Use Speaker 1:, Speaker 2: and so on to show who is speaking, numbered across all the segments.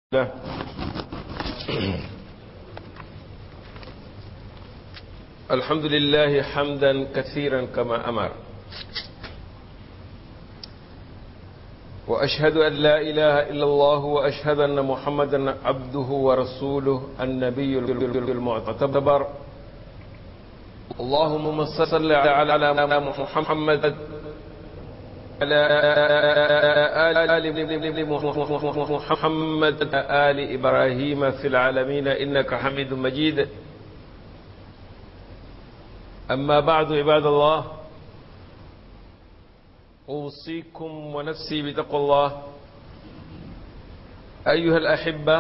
Speaker 1: الله الحمد لله حمدا كثيرا كما أمر وأشهد أن لا إله إلا الله وأشهد أن محمدا عبده ورسوله النبي المعتبر اللهم صل على محمد على آل محمد آل إبراهيم في العالمين إنك حميد مجيد أما بعد عباد الله أوصيكم ونفسي بتقوى الله أيها الأحبة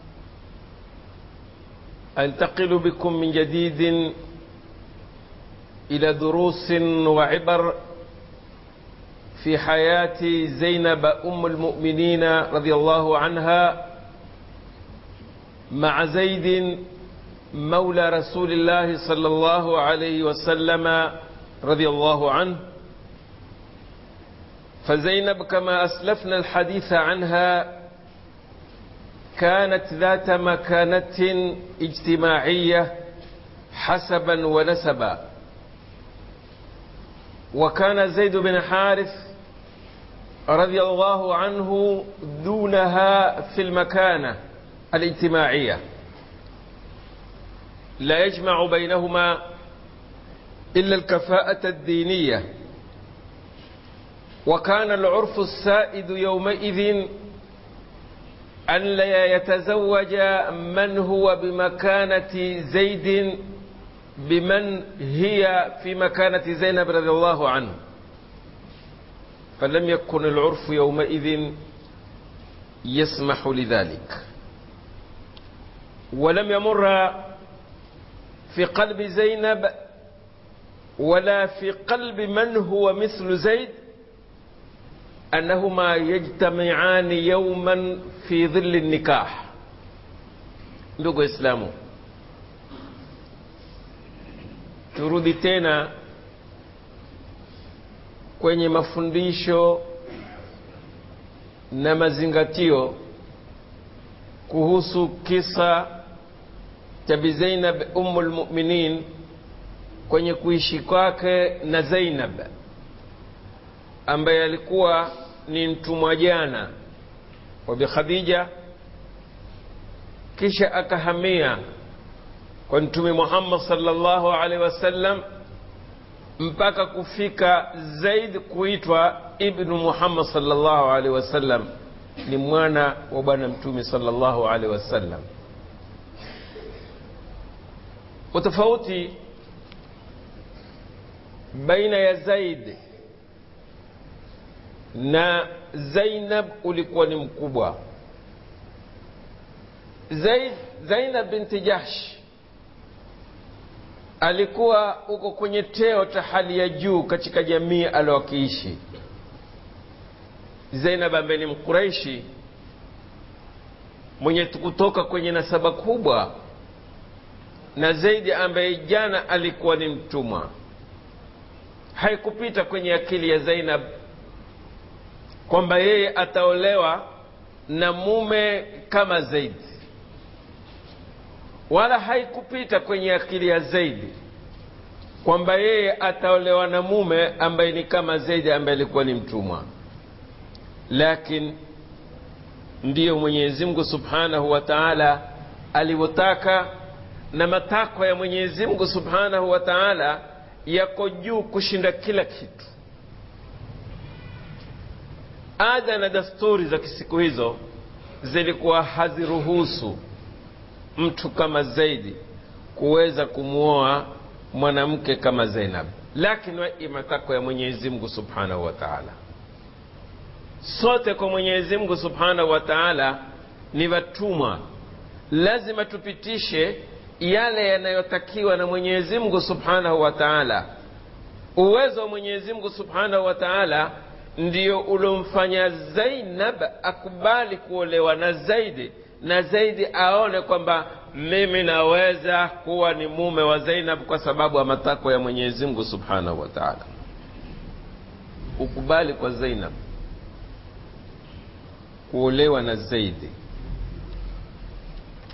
Speaker 1: أنتقل بكم من جديد إلى دروس وعبر في حياة زينب أم المؤمنين رضي الله عنها مع زيد مولى رسول الله صلى الله عليه وسلم رضي الله عنه فزينب كما أسلفنا الحديث عنها كانت ذات مكانة اجتماعية حسبا ونسبا وكان زيد بن حارث رضي الله عنه دونها في المكانة الاجتماعية لا يجمع بينهما إلا الكفاءة الدينية وكان العرف السائد يومئذ أن لا يتزوج من هو بمكانة زيد بمن هي في مكانة زينب رضي الله عنه فلم يكن العرف يومئذ يسمح لذلك ولم يمر في قلب زينب ولا في قلب من هو مثل زيد أنهما يجتمعان يوما في ظل النكاح ndugu Islamu, turudi tena kwenye mafundisho na mazingatio kuhusu kisa cha Bi Zainab Ummul Mu'minin kwenye kuishi kwake na Zainab ambaye alikuwa ni mtumwa jana wa Bi Khadija, kisha akahamia kwa Mtume Muhammad sallallahu alaihi wasallam mpaka kufika Zaid kuitwa Ibnu Muhammad sallallahu alaihi wasallam, ni mwana wa Bwana Mtume sallallahu alaihi wasallam. Utofauti baina ya Zaid na Zainab ulikuwa ni mkubwa. Zaid, Zainab binti Jahsh alikuwa uko kwenye teo cha hali ya juu katika jamii aliyokiishi. Zainab ambaye ni Mkuraishi mwenye kutoka kwenye nasaba kubwa, na Zaidi ambaye jana alikuwa ni mtumwa. Haikupita kwenye akili ya Zainab kwamba yeye ataolewa na mume kama Zaidi wala haikupita kwenye akili ya Zaidi kwamba yeye ataolewa na mume ambaye ni kama Zaidi ambaye alikuwa ni mtumwa. Lakini ndiyo Mwenyezi Mungu Subhanahu wa Ta'ala alivyotaka, na matakwa ya Mwenyezi Mungu Subhanahu wa Ta'ala yako juu kushinda kila kitu. Ada na dasturi za kisiku hizo zilikuwa haziruhusu mtu kama Zaidi kuweza kumwoa mwanamke kama Zainab, lakini matakwa ya Mwenyezi Mungu Subhanahu wa Ta'ala. Sote kwa Mwenyezi Mungu Subhanahu wa Ta'ala ni watumwa, lazima tupitishe yale yanayotakiwa na Mwenyezi Mungu Subhanahu wa Ta'ala. Uwezo wa Mwenyezi Mungu Subhanahu wa Ta'ala ndio uliomfanya Zainab akubali kuolewa na Zaidi na Zaidi aone kwamba mimi naweza kuwa ni mume wa Zainab kwa sababu ya matakwa ya Mwenyezi Mungu Subhanahu wa Ta'ala. Ukubali kwa Zainab kuolewa na Zaidi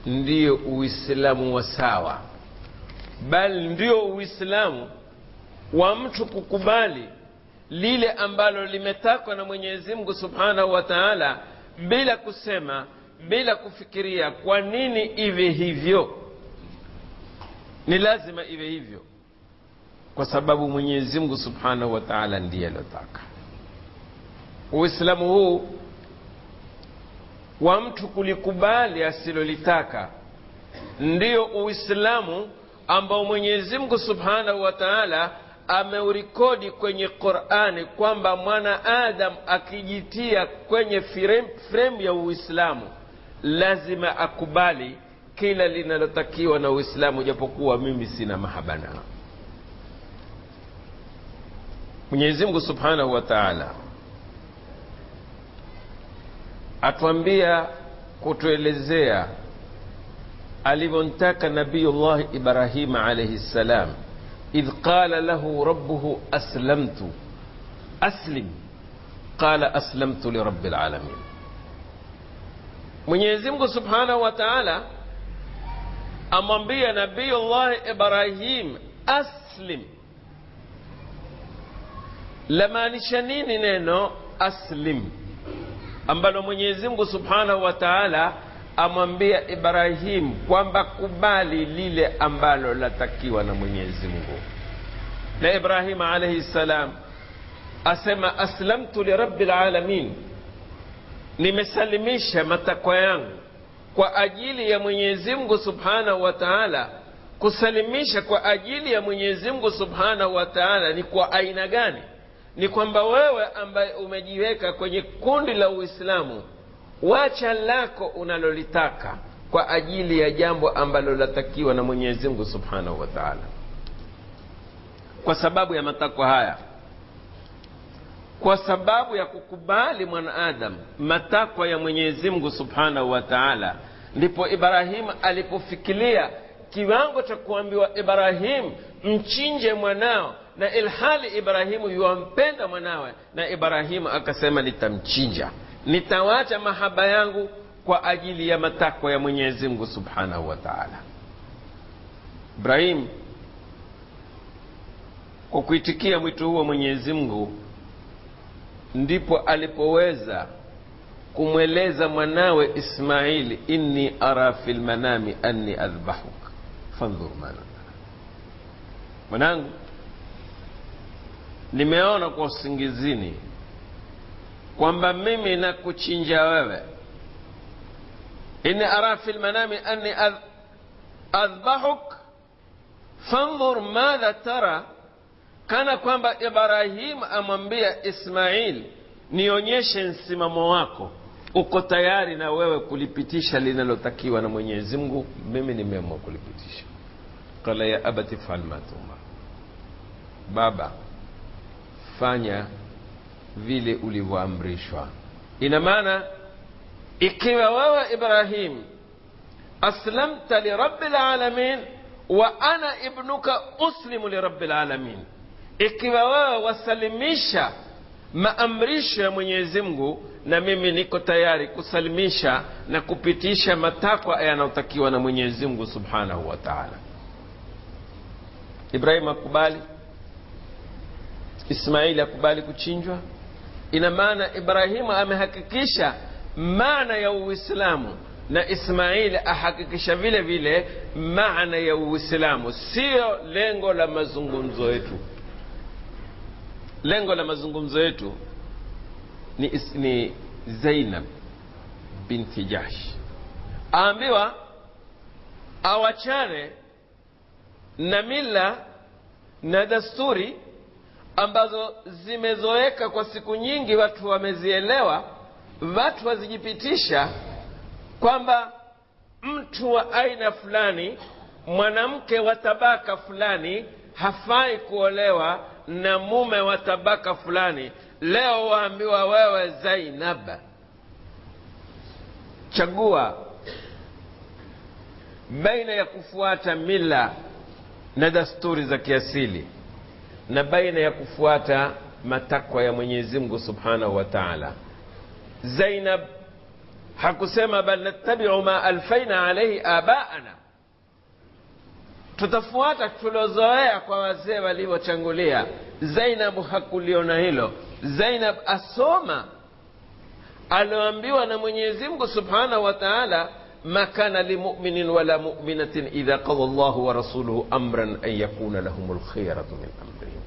Speaker 1: ndiyo uislamu wa sawa bali ndio uislamu wa mtu kukubali lile ambalo limetakwa na mwenyezi mungu subhanahu wa taala bila kusema bila kufikiria kwa nini iwe hivyo ni lazima iwe hivyo kwa sababu mwenyezi mungu subhanahu wa taala ndiye aliotaka uislamu huu wa mtu kulikubali asilolitaka ndiyo uislamu ambao mwenyezi mungu subhanahu wa taala ameurikodi kwenye qurani kwamba mwana adam akijitia kwenye fremu ya uislamu lazima akubali kila linalotakiwa na uislamu japokuwa mimi sina mahaba nao mwenyezi mungu subhanahu wa taala atuambia kutuelezea alivyomtaka nabiyullahi ibrahima alaihi ssalam idh qala lahu rabbuhu aslamtu aslim qala aslamtu lirabi lalamin mwenyezi mungu subhanahu wa taala amwambia nabiyullahi ibrahim aslim lamaanisha nini neno aslim ambalo mwenyezi mungu subhanahu wa taala amwambia ibrahim kwamba kubali lile ambalo latakiwa na mwenyezi mungu na ibrahima alaihi ssalam asema aslamtu lirabi lalamin nimesalimisha matakwa yangu kwa ajili ya mwenyezi mungu subhanahu wa taala kusalimisha kwa ajili ya mwenyezi mungu subhanahu wa taala ni kwa aina gani ni kwamba wewe ambaye umejiweka kwenye kundi la uislamu wacha lako unalolitaka kwa ajili ya jambo ambalo latakiwa na mwenyezi mungu subhanahu wa taala kwa sababu ya matakwa haya kwa sababu ya kukubali mwanaadamu matakwa ya mwenyezi mungu subhanahu wa taala ndipo ibrahimu alipofikiria kiwango cha kuambiwa ibrahimu mchinje mwanao na ilhali ibrahimu yuwampenda mwanawe na ibrahimu akasema nitamchinja nitawacha mahaba yangu kwa ajili ya matakwa ya mwenyezi mungu subhanahu wa taala ibrahim kwa kuitikia mwito huo mwenyezi mungu ndipo alipoweza kumweleza mwanawe ismaili inni ara fi lmanami anni adhbahuk fandhur mana mwanangu nimeona kwa usingizini kwamba mimi nakuchinja wewe inni ara fi lmanami anni adhbahuk fandhur madha tara kana kwamba ibrahim amwambia ismail nionyeshe msimamo wako uko tayari na wewe kulipitisha linalotakiwa na mwenyezi mungu mimi nimeamua kulipitisha qala ya abati fal ma tumar baba fanya vile ulivyoamrishwa ina maana ikiwa wewe ibrahim aslamta lirabi lalamin wa ana ibnuka uslimu lirabi lalamin ikiwa wewe wasalimisha maamrisho ya mwenyezi mungu na mimi niko tayari kusalimisha na kupitisha matakwa yanayotakiwa na mwenyezi mungu subhanahu wa taala ibrahim akubali ismaili akubali kuchinjwa ina maana ibrahimu amehakikisha maana ya uislamu na ismaili ahakikisha vile vile maana ya uislamu siyo lengo la mazungumzo yetu lengo la mazungumzo yetu ni, ni zainab binti jahsh aambiwa awachane na mila na dasturi ambazo zimezoeka kwa siku nyingi watu wamezielewa watu wazijipitisha kwamba mtu wa aina fulani mwanamke wa tabaka fulani hafai kuolewa na mume wa tabaka fulani leo waambiwa wewe zainab chagua baina ya kufuata mila na dasturi za kiasili na baina ya kufuata matakwa ya mwenyezi mungu subhanahu wa taala zainab hakusema bal nattabiu ma alfaina alaihi abaana tutafuata tulozoea kwa wazee walivyochangulia zainabu hakuliona hilo zainab asoma alioambiwa na mwenyezi mungu subhanahu wa taala ma kana limuminin wala muminatin idha qada llahu wa rasuluhu amran an yakuna lahum lkhiyaratu min amrihim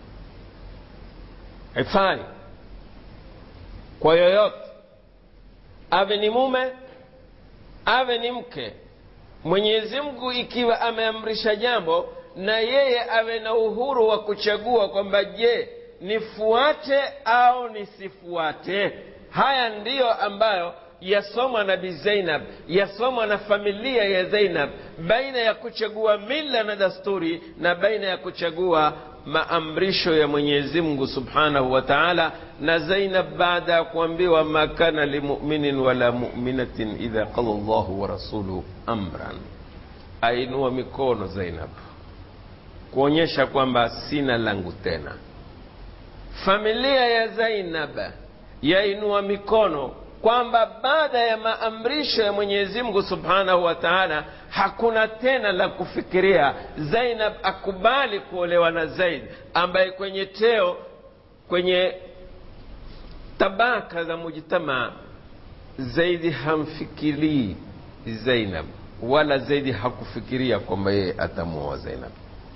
Speaker 1: haifai kwa yoyote awe ni mume awe ni mke mwenyezi mungu ikiwa ameamrisha jambo na yeye awe na uhuru wa kuchagua kwamba je nifuate au nisifuate haya ndiyo ambayo yasomwa na bi zainab yasomwa na familia ya zainab baina ya kuchagua mila na dasturi na baina ya kuchagua maamrisho ya mwenyezi mungu subhanahu wa taala na zainab baada ya kuambiwa ma kana limuminin wala muminatin idha qada llahu wa rasuluhu amran ainua mikono zainab kuonyesha kwamba sina langu tena familia ya zainab yainua mikono kwamba baada ya maamrisho ya mwenyezi mungu subhanahu wa taala hakuna tena la kufikiria zainab akubali kuolewa na zaid ambaye kwenye teo kwenye tabaka za mujtamaa zaidi hamfikirii zainab wala zaidi hakufikiria kwamba yeye atamuoa zainab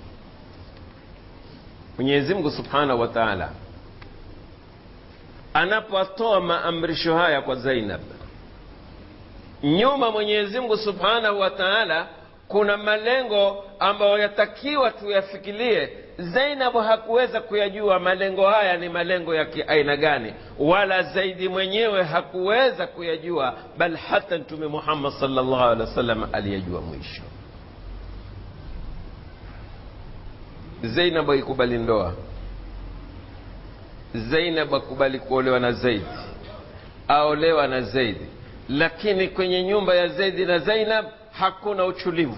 Speaker 1: mwenyezi mungu subhanahu wa taala anapotoa maamrisho haya kwa zainab nyuma mwenyezi mungu subhanahu wa taala kuna malengo ambayo yatakiwa tuyafikirie zainabu hakuweza kuyajua malengo haya ni malengo ya kiaina gani wala zaidi mwenyewe hakuweza kuyajua bal hata mtume muhammad salllah alehi wasallam aliyajua mwisho zainabu aikubali ndoa zainab akubali kuolewa na zaidi aolewa na zaidi lakini kwenye nyumba ya zaidi na zainab hakuna uchulivu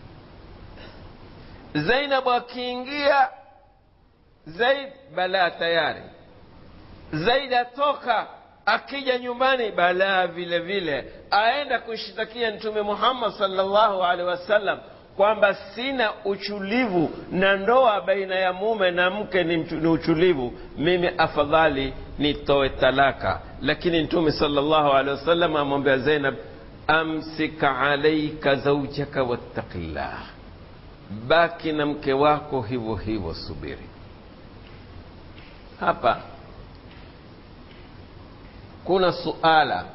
Speaker 1: zainab akiingia zaid balaa tayari zaid atoka akija nyumbani balaa vile vile aenda kushtakia mtume muhammad salllahu alehi wasallam kwamba sina uchulivu na ndoa baina ya mume na mke ni, ni uchulivu mimi afadhali nitoe talaka lakini mtume salllahu alehi wasallam amwambia zainab amsika alaika zaujaka wattaqillah baki na mke wako hivyo hivyo subiri hapa kuna suala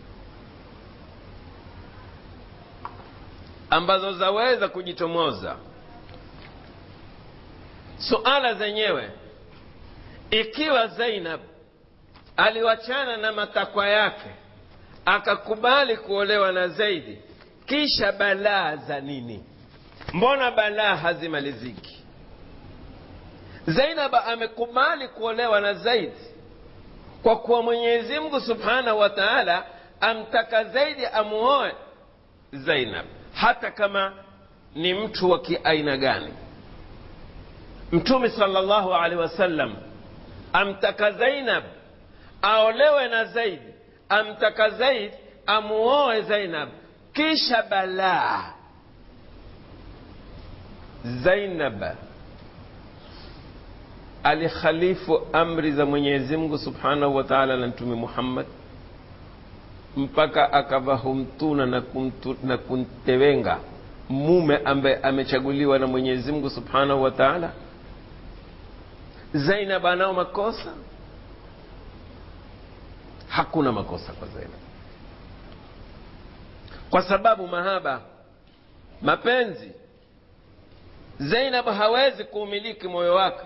Speaker 1: ambazo zaweza kujitomoza suala zenyewe ikiwa zainab aliwachana na matakwa yake akakubali kuolewa na zaidi kisha balaa za nini mbona balaa hazimaliziki zainab amekubali kuolewa na zaidi kwa kuwa mwenyezi mungu subhanahu wa taala amtaka zaidi amuoe zainab hata kama ni mtu wa kiaina gani mtume salllahu alehi wasallam amtaka zainab aolewe na zaid amtaka zaid amuoe zainab kisha balaa zainab alikhalifu amri za mwenyezi mungu subhanahu wa taala na mtume muhammad mpaka akavahumtuna na, kumtu, na kuntewenga mume ambaye amechaguliwa na mwenyezi mungu subhanahu wa taala zainab anao makosa hakuna makosa kwa zainab kwa sababu mahaba mapenzi zainab hawezi kuumiliki moyo wake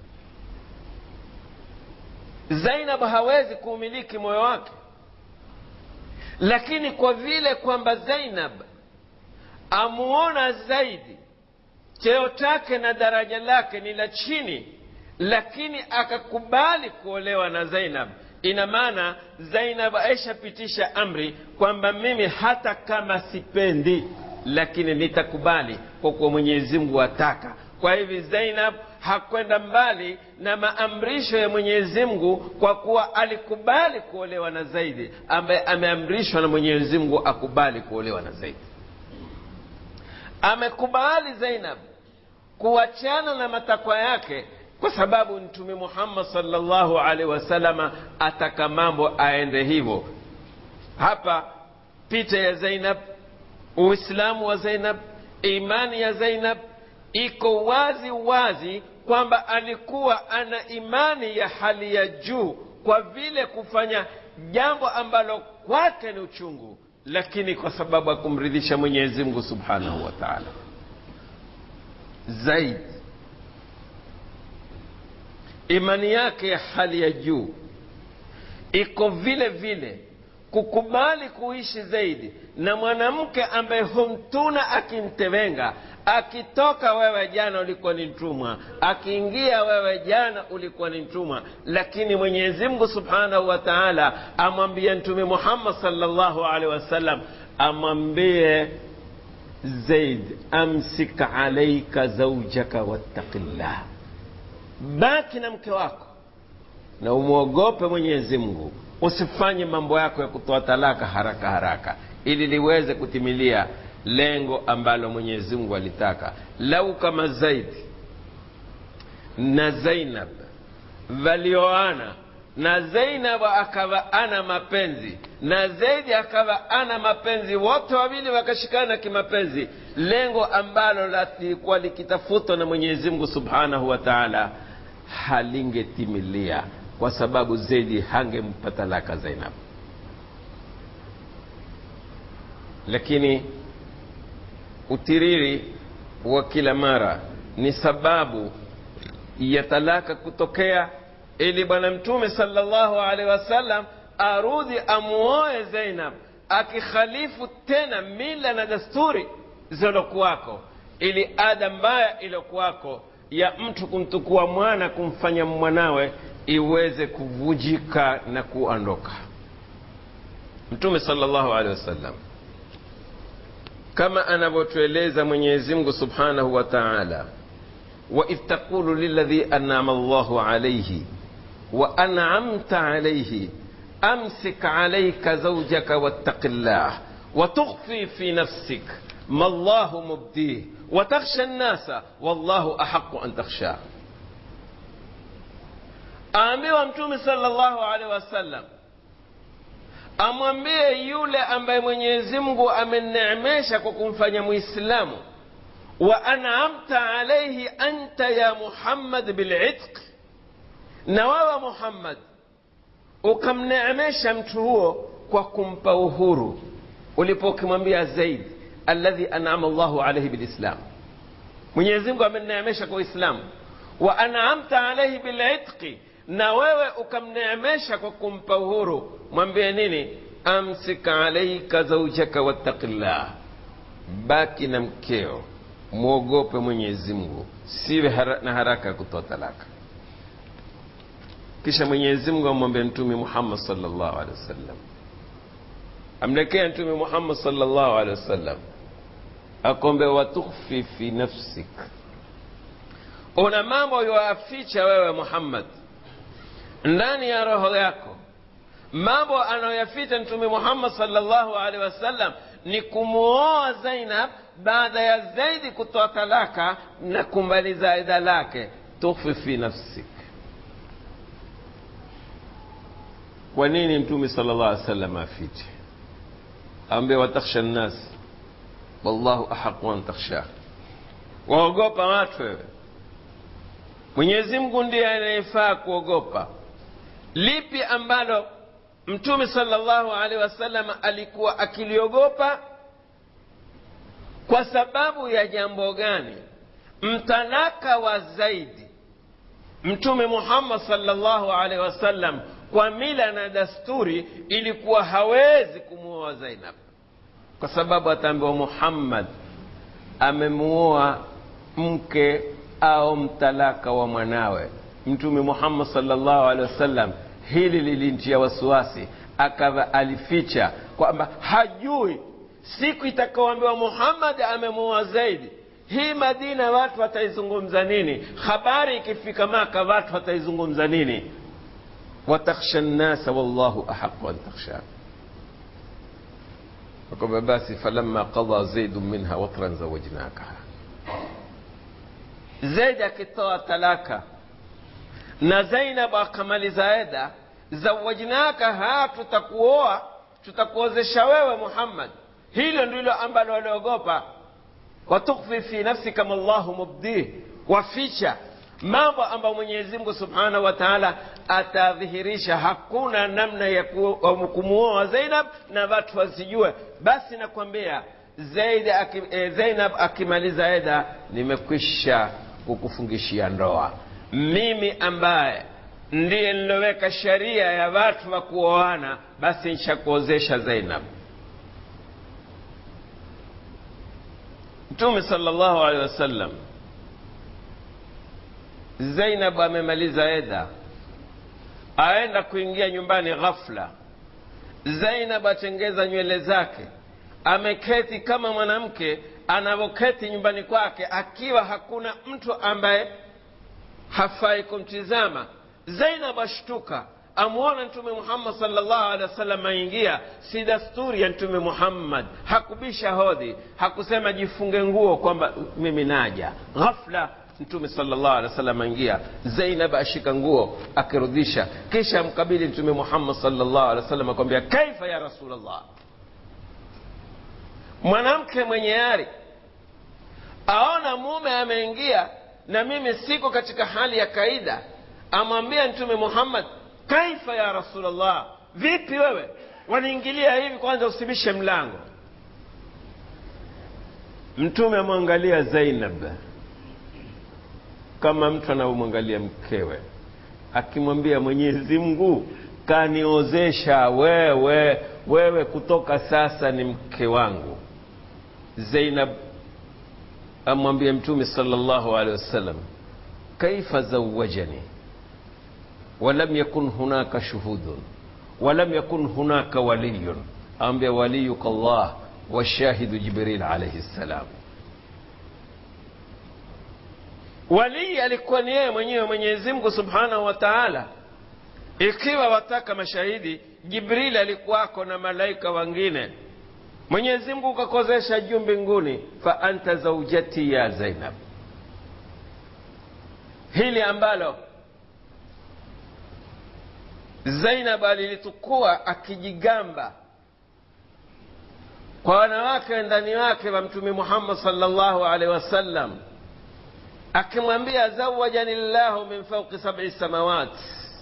Speaker 1: zainab hawezi kuumiliki moyo wake lakini kwa vile kwamba zainab amuona zaidi cheo chake na daraja lake ni la chini lakini akakubali kuolewa na zainab ina maana zainab aishapitisha amri kwamba mimi hata kama sipendi lakini nitakubali kwa kuwa mwenyezi mungu ataka kwa hivi zainab hakwenda mbali na maamrisho ya mwenyezi mungu kwa kuwa alikubali kuolewa na zaidi ambaye ameamrishwa na mwenyezi mungu akubali kuolewa na zaidi amekubali zainab kuachana na matakwa yake kwa sababu mtume muhammad salllahu alaihi wasalama ataka mambo aende hivyo hapa picha ya zainab uislamu wa zainab imani ya zainab iko wazi wazi kwamba alikuwa ana imani ya hali ya juu kwa vile kufanya jambo ambalo kwake ni uchungu lakini kwa sababu ya kumridhisha mwenyezi mungu subhanahu wa taala zaidi imani yake ya hali ya juu iko vile vile kukubali kuishi zaidi na mwanamke ambaye humtuna akimtevenga akitoka wewe jana ulikuwa ni mtumwa akiingia wewe jana ulikuwa ni mtumwa lakini mwenyezi mungu subhanahu wa taala amwambie mtume muhammad salllahu alehi wasallam amwambie zaid amsik alaika zaujaka wattaqillah baki na mke wako na umwogope mwenyezi mungu usifanye mambo yako ya kutoa talaka haraka haraka ili liweze kutimilia lengo ambalo mwenyezi mungu alitaka lau kama zaidi na zainab walioana na zainab akawa ana mapenzi na zaidi akawa ana mapenzi wote wawili wakashikana kimapenzi lengo ambalo lilikuwa likitafutwa na mwenyezi mungu subhanahu wa taala halingetimilia kwa sababu zaidi hangempa talaka zainab lakini utiriri wa kila mara ni sababu ya talaka kutokea ili bwana mtume salllahu alehi wasallam arudhi amuoe zainab akikhalifu tena mila na dasturi zilokuwako ili ada mbaya iliyokuwako ya mtu kumtukua mwana kumfanya mwanawe iweze kuvujika na kuondoka mtume salllahu alehi wasallam kama anavyotueleza mwenyezi mungu subhanahu wa taala waidh taqulu liladhi anama llahu alaihi wa anamta alaihi amsik alaika zaujaka wattaqi llah وتخفي في نفسك ما الله مبديه وتخشى الناس والله أحق أن تخشاه aambiwa mtume salllahu alehi wasallam amwambie yule ambaye mwenyezi mungu ameneemesha kwa kumfanya mwislamu wa anamta alaihi anta ya muhammad bilitq na wewe muhammad ukamneemesha mtu huo kwa kumpa uhuru ulipokimwambia zaid alladhi anama llahu alaihi bilislam mwenyezi mungu ameneemesha kwa uislamu wa anamta alaihi bilitqi na wewe ukamneemesha kwa kumpa uhuru mwambie nini amsik alaika zaujaka wattaqillah baki na mkeo mwogope mwenyezi mungu siwe hara, na haraka ya kutoa talaka kisha mwenyezi mungu amwambia mtume muhammad salllahu alehi wasallam amlekea mtume muhammad salllahu alehi wasallam akombe watukhfi fi nafsik una mambo yoaficha wewe muhammad ndani ya roho yako mambo anayoyaficha mtume muhammad salllahu alehi wasallam ni kumuoa zainab baada ya zaidi kutoa talaka na kumbaliza ida lake tukhfi fi nafsik kwa nini mtume sala llah alih wasallam afiche ambe watakhsha nnas wallahu ahaqu an takhshah waogopa watu wewe mwenyezi mungu ndiye anayefaa kuogopa lipi ambalo mtume salllahu alehi wasallam alikuwa akiliogopa kwa sababu ya jambo gani mtalaka wa zaidi mtume muhammad salllahu alehi wasallam kwa mila na dasturi ilikuwa hawezi kumuoa zainab kwa sababu ataambiwa muhammad amemuoa mke au mtalaka wa mwanawe mtume muhammad salllahu alehi wasallam hili lilintia wasiwasi akawa alificha kwamba hajui siku itakaoambiwa muhammad amemuoa zaidi hii madina watu wataizungumza nini habari ikifika maka watu wataizungumza nini watakhsha nnasa wallahu ahaqu an takhsha kwamba basi falamma qada zaidu minha watran zawajnakaha zaidi akitoa talaka na zainab akamaliza eda zawajnakaha tutakuoa tutakuozesha wewe muhammad hilo ndilo ambalo waliogopa watukfi fi nafsika ma llahu mubdih waficha mambo ambayo mwenyezi mungu subhanahu wa taala atadhihirisha hakuna namna ya kumuoa zainab na watu wasijue basi nakwambia zaidi aki, e, zainab akimaliza eda nimekwisha kukufungishia ndoa mimi ambaye ndiye niloweka sheria ya watu wa kuoana basi nshakuozesha zainab mtume salllahu alehi wasallam zainab amemaliza eda aenda kuingia nyumbani ghafla zainab atengeza nywele zake ameketi kama mwanamke anavyoketi nyumbani kwake akiwa hakuna mtu ambaye hafai kumtizama zainab ashtuka amwona mtume muhammad salllahu alehi wasallam aingia si dasturi ya mtume muhammad hakubisha hodhi hakusema jifunge nguo kwamba mimi naja ghafla mtume salllahu alehi wasallam aingia zainab ashika nguo akirudhisha kisha amkabili mtume muhammad salllahu alehi wasallam akwambia kaifa ya rasulllah mwanamke mwenye ari aona mume ameingia na mimi siko katika hali ya kaida amwambia mtume muhammad kaifa ya rasulllah vipi wewe waniingilia hivi kwanza usibishe mlango mtume amwangalia zainab kama mtu anavyomwangalia mkewe akimwambia mwenyezi mungu kaniozesha wewe wewe kutoka sasa ni mke wangu zainab amwambia mtume salllahu alehi wasallam kaifa zawajani ولم يكن هناك شهود ولم يكن هناك ولي أنبيا وليك الله والشاهد جبريل عليه السلام walii alikuwa ni yeye mwenyewe mwenyezi mungu subhanahu wa taala ikiwa wataka mashahidi jibrili alikuwako na malaika wengine mwenyezi mungu ukakozesha juu mbinguni fa anta zaujati ya zainab hili ambalo zainab alilitukua akijigamba kwa wanawake ndani wake wa mtume muhammad salllahu alaihi wasallam akimwambia zawajani llahu min fauqi sabi samawat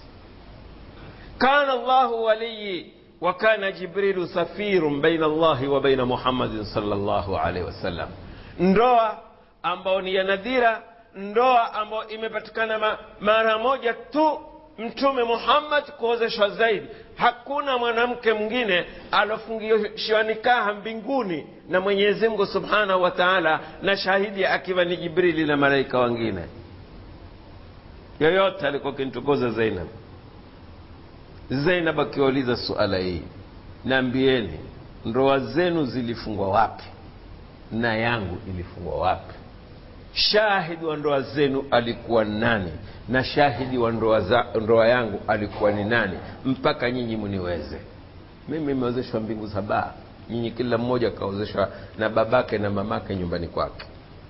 Speaker 1: kana llahu waliyi wa kana jibrilu safirun baina allahi wa baina muhammadin salllahu alaihi wasallam ndoa ambao ni ya nadhira ndoa ambayo imepatikana ma, mara moja tu mtume muhammad kuozeshwa zaidi hakuna mwanamke mwingine alofungishiwa nikaha mbinguni na mwenyezi mungu subhanahu wa taala na shahidi akiwa ni jibrili na malaika wengine yoyote alikuwa kintukuza zainab zainab akiwauliza suala hii naambieni ndoa zenu zilifungwa wapi na yangu ilifungwa wapi shahidi wa ndoa zenu alikuwa nani na shahidi wa ndoa, za, ndoa yangu alikuwa ni nani mpaka nyinyi mniweze mimi imeozeshwa mbingu saba nyinyi kila mmoja akaozeshwa na babake na mamake nyumbani kwake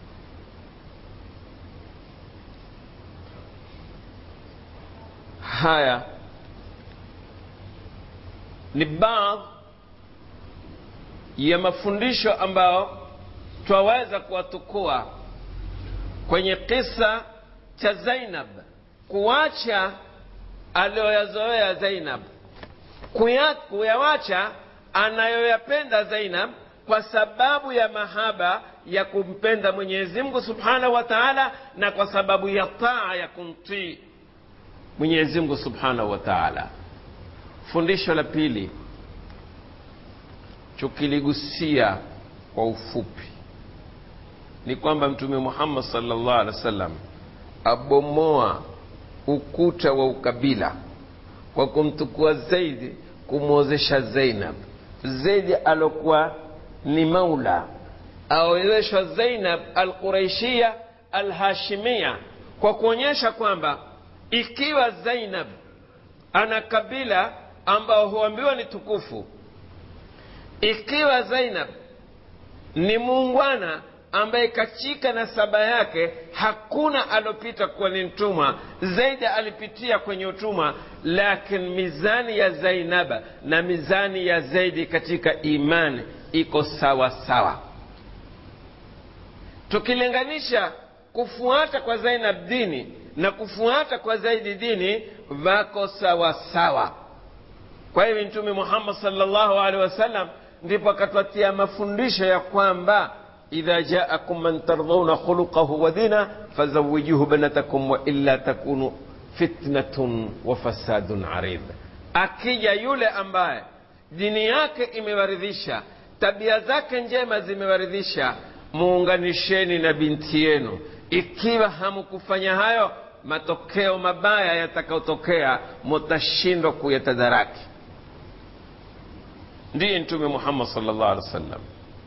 Speaker 1: haya ni baadhi ya mafundisho ambayo twaweza kuwatukua kwenye kisa cha zainab kuacha aliyoyazoea zainab kuyawacha anayoyapenda zainab kwa sababu ya mahaba ya kumpenda mwenyezi mungu subhanahu wa taala na kwa sababu ya taa ya kumtii mwenyezi mungu subhanahu wa taala fundisho la pili tukiligusia kwa ufupi ni kwamba mtume muhammad salllah alih wa sallam abomoa ukuta wa ukabila kwa kumtukua zaidi kumwozesha zainab zaidi alokuwa ni maula aoeleshwa zainab alquraishia alhashimia kwa kuonyesha kwamba ikiwa zainab ana kabila ambao huambiwa ni tukufu ikiwa zainab ni muungwana ambaye katika nasaba yake hakuna alopita kuwa ni mtumwa zaidi alipitia kwenye utumwa lakini mizani ya zainaba na mizani ya zaidi katika imani iko sawa sawa tukilinganisha kufuata kwa zainab dini na kufuata kwa zaidi dini vako sawa sawa kwa hivyo mtume muhammad salllahu alehi wasallam ndipo akatwatia mafundisho ya kwamba idha jaakum man tardhauna khuluqahu wa dina fazawijuhu banatakum wa illa takunu fitnatun wa fasadun arid akija yule ambaye dini yake imewaridhisha tabia zake njema zimewaridhisha muunganisheni na binti yenu ikiwa hamukufanya hayo matokeo mabaya yatakayotokea mutashindwa kuyatadaraki ndiye mtume muhammad salllah alih wa sallam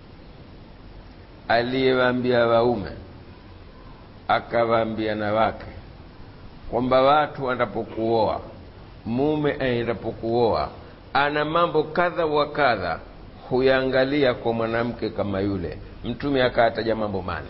Speaker 1: aliyewaambia waume akawaambia na wake kwamba watu wanapokuoa mume aendapokuoa ana mambo kadha wa kadha huyaangalia kwa mwanamke kama yule mtume akaataja mambo mane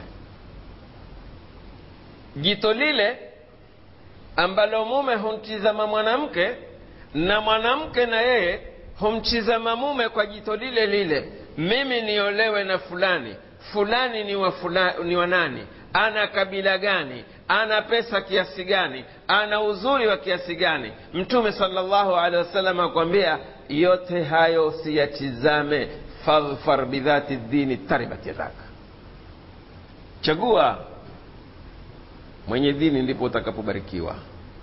Speaker 1: jito lile ambalo mume humtizama mwanamke na mwanamke na yeye humtizama mume kwa jito lile lile mimi niolewe na fulani fulani ni wa, fula, ni wa nani ana kabila gani ana pesa kiasi gani ana uzuri wa kiasi gani mtume salllahu alehi wasallam akwambia yote hayo siyatizame fadhfar bidhati dini taribat yadaka chagua mwenye dini ndipo utakapobarikiwa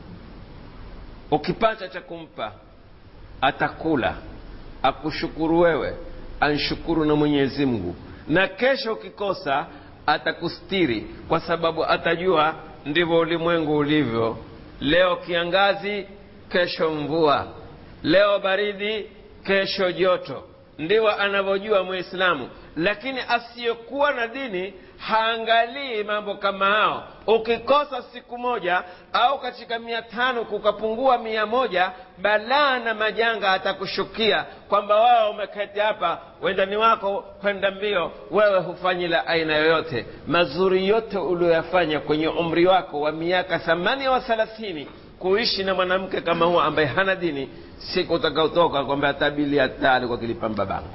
Speaker 1: ukipata cha kumpa atakula akushukuru wewe anshukuru na mwenyezi mungu na kesho ukikosa atakustiri kwa sababu atajua ndivyo ulimwengu ulivyo leo kiangazi kesho mvua leo baridi kesho joto ndivyo anavyojua muislamu lakini asiyekuwa na dini haangalii mambo kama hao ukikosa siku moja au katika mia tano kukapungua mia moja balaa na majanga atakushukia kwamba wao umeketi hapa wendani wako kwenda mbio wewe hufanyi la aina yoyote mazuri yote ulioyafanya kwenye umri wako wa miaka thamania wa thelathini kuishi na mwanamke kama huo ambaye hana dini siku utakaotoka kwamba atabili hatari kwa kilipamba bango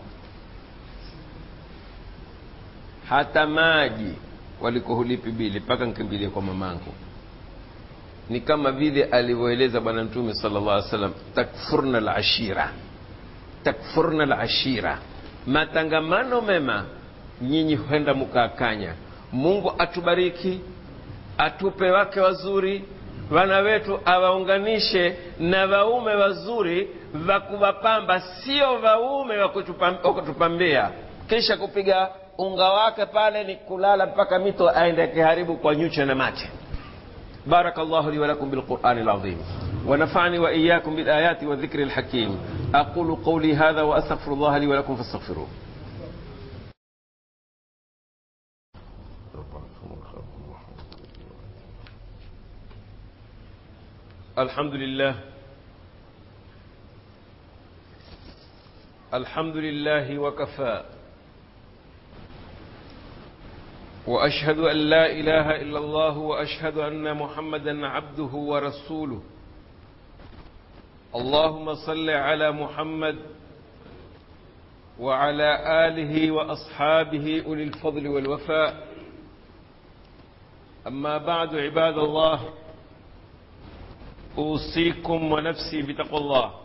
Speaker 1: hata maji walikohulipi bili mpaka nkimbilie kwa mamangu ni kama vile alivyoeleza bwana mtume sala llah alih wasallam takfurna lashira takfurna lashira matangamano mema nyinyi huenda mkaakanya mungu atubariki atupe wake wazuri wana wetu awaunganishe na waume wazuri wa kuwapamba sio waume wa kutupambia kisha kupiga unga wake pale ni kulala mpaka mito aende akiharibu kwa nyuche na mate بارك الله لي ولكم بالقرآن العظيم ونفعني وإياكم بالآيات والذكر الحكيم أقول قولي هذا وأستغفر الله لي ولكم فاستغفروه الحمد لله الحمد لله وكفى واشهد ان لا اله الا الله واشهد ان محمدا عبده ورسوله اللهم صل على محمد وعلى اله واصحابه اولي الفضل والوفاء اما بعد عباد الله اوصيكم ونفسي بتقوى الله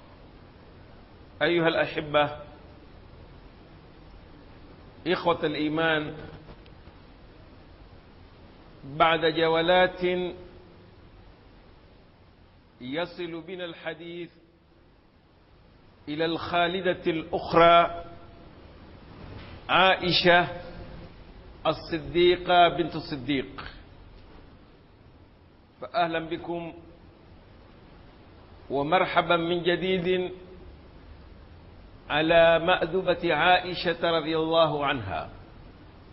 Speaker 1: ايها الاحبه اخوه الايمان بعد جولات يصل بنا الحديث الى الخالده الاخرى عائشه الصديقه بنت الصديق فاهلا بكم ومرحبا من جديد على ماذبه عائشه رضي الله عنها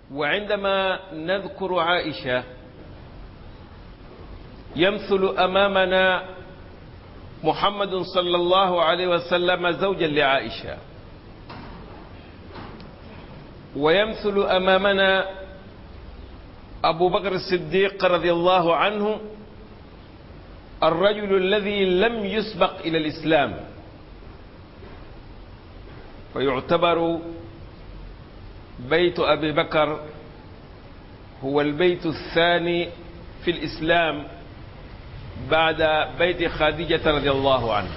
Speaker 1: وعندما نذكر عائشة يمثل أمامنا محمد صلى الله عليه وسلم زوجا لعائشة ويمثل أمامنا أبو بكر الصديق رضي الله عنه الرجل الذي لم يسبق إلى الإسلام فيعتبر بيت أبي بكر هو البيت الثاني في الإسلام بعد بيت خديجة رضي الله عنها